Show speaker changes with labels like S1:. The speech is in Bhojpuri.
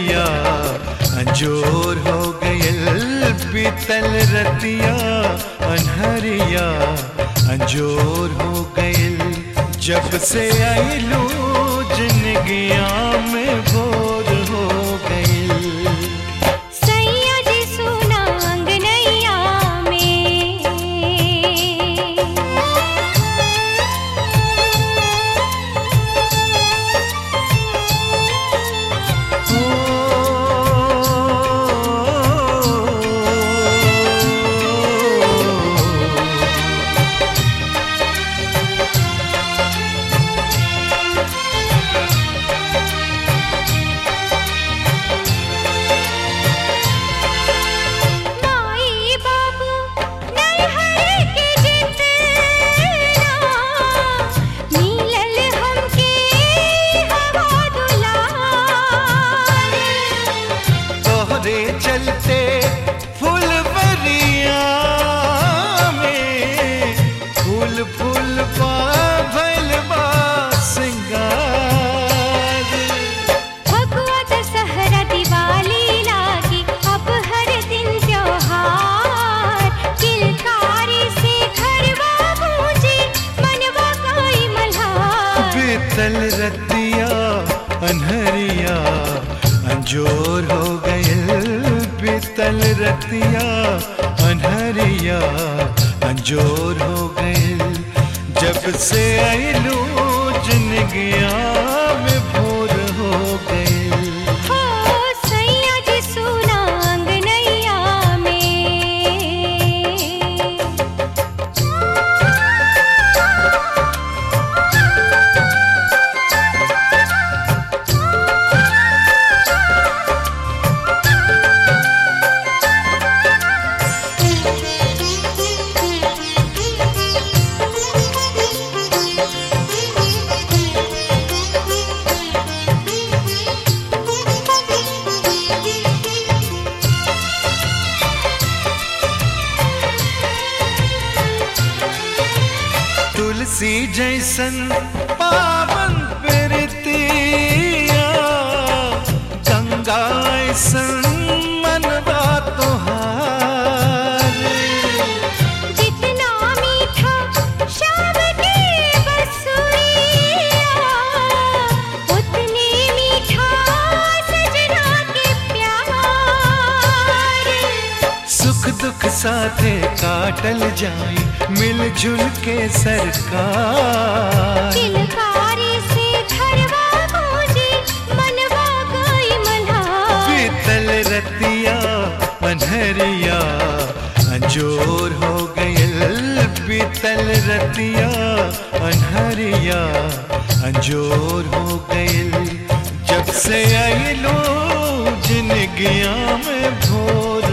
S1: अनहरिया अंजोर हो गयल बीतल रतिया अनहरिया अंजोर हो गयल जब से आइलू जिंदगिया में भोर हो गयल
S2: सैया जी सुना अंगनैया माई बाबू नैहर के जितना मिलल हमके हवा दुलार
S1: तोहरे चलते फुलवरिया में फूल फूल पा भइल बा सिंगार
S2: भगवा दशहरा दिवाली लागी अब हर दिन त्योहार किलकारी से घरवा गूंजे मनवा कोई मल्हार
S1: बीतल रतिया अनहरिया अंजोर हो गयल बीतल रतिया अनहरिया अंजोर हो गयल जब से आइलू जिंदगिया में भोर हो गयल
S2: हो सैया जी सुना अंगनैया
S1: तुलसी जैसन पावन प्रीतिया गंगा ऐसन मनवा तोहार
S2: जितना मीठा शाम की बसुरिया उतने मीठा सजना के प्यार
S1: सुख दुख साथे काटल जाई मिलजुल के सरकार
S2: किलकारी से घरवा गूंजे मनवा कोई मल्हार
S1: बीतल रतिया अनहरिया अंजोर हो गयल बीतल रतिया अनहरिया अंजोर हो गयल जब से आइलो जिंदगिया में भोर